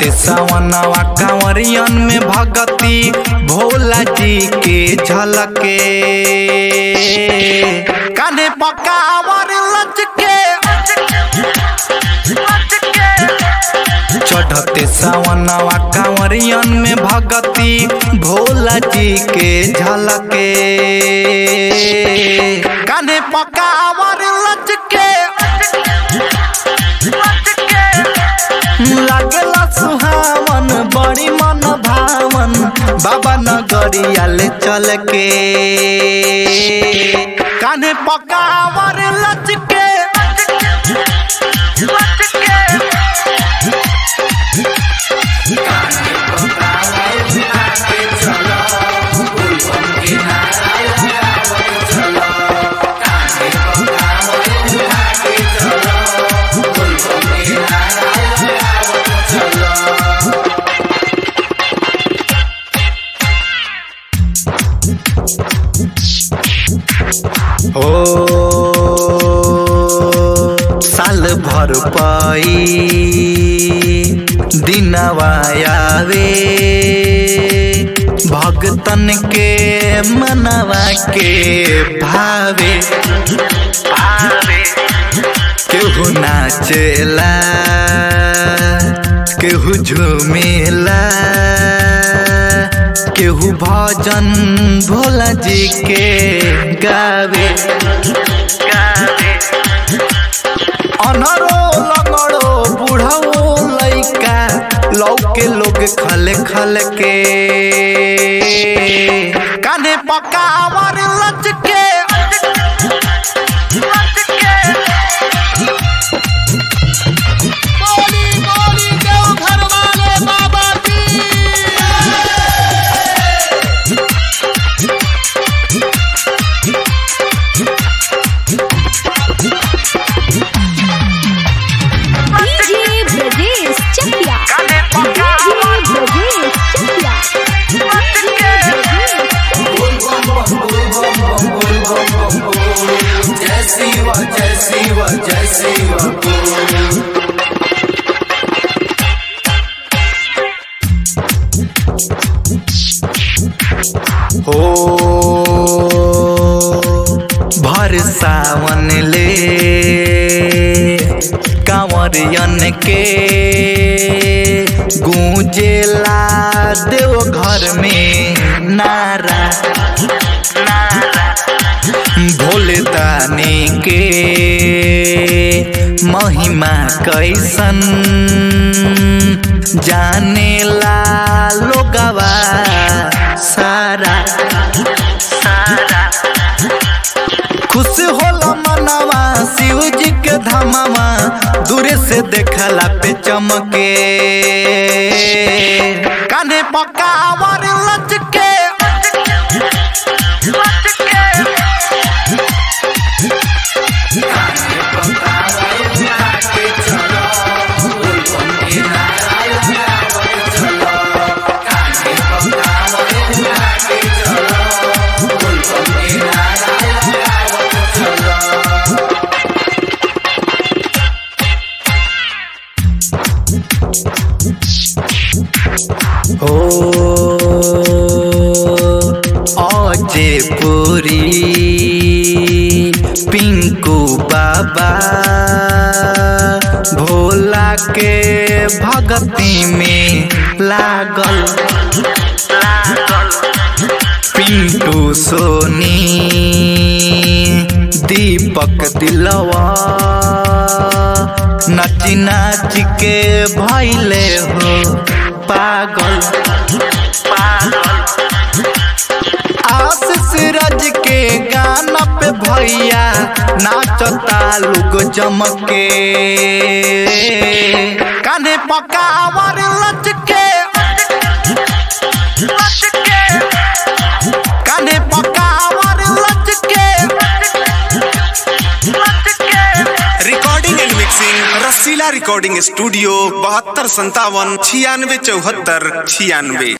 चढ़ते सावनवा कांवरियन में भगती भोला जी के झलके काने पकावर लचके चढ़ते सावनवा कांवरियन में भगती भोला जी के झलके काने पकावर लचके लागला सुहावन बड़ी मन भावन बाबा नगरिया ले चल के कान्हे पकावर लचके हो साल भर पाई दिनवा आवे भगतन के मनवा के भावे भावे केहू नाचेला केहू झूमेला केहू भजन भोला जी के गावे गावे अनरो लगड़ो बुढ़ो लइका लौके लोग खले खल के काने पकावर लचके बोली बोली देव घर वाले बाबा की DJ Brajesh Chakiya DJ Brajesh Chakiya DJ Brajesh हो भर सावन ले कांवरियन के गूंजेला देव घर में नारा नारा भोले दानी के महिमा कैसन जानेला लोगवा सारा सारा खुश होला मनवा शिव जी के धमावा दूरे से देखला पे चमके कान्हे पकावर लचके हो अजे पुरी पिंकू बाबा भोला के भगती में लागल लागल पिंटू सोनी दीपक दिलवा नाची नाच के भैले हो पागल पागल आशीष राज के गाना पे भैया नाचता लोग जमके कान्हे पकावर लचके कान्हे पकावर लचके recording and mixing Rasila recording studio बहत्तर संतावन छियानवे चौहत्तर छियानवे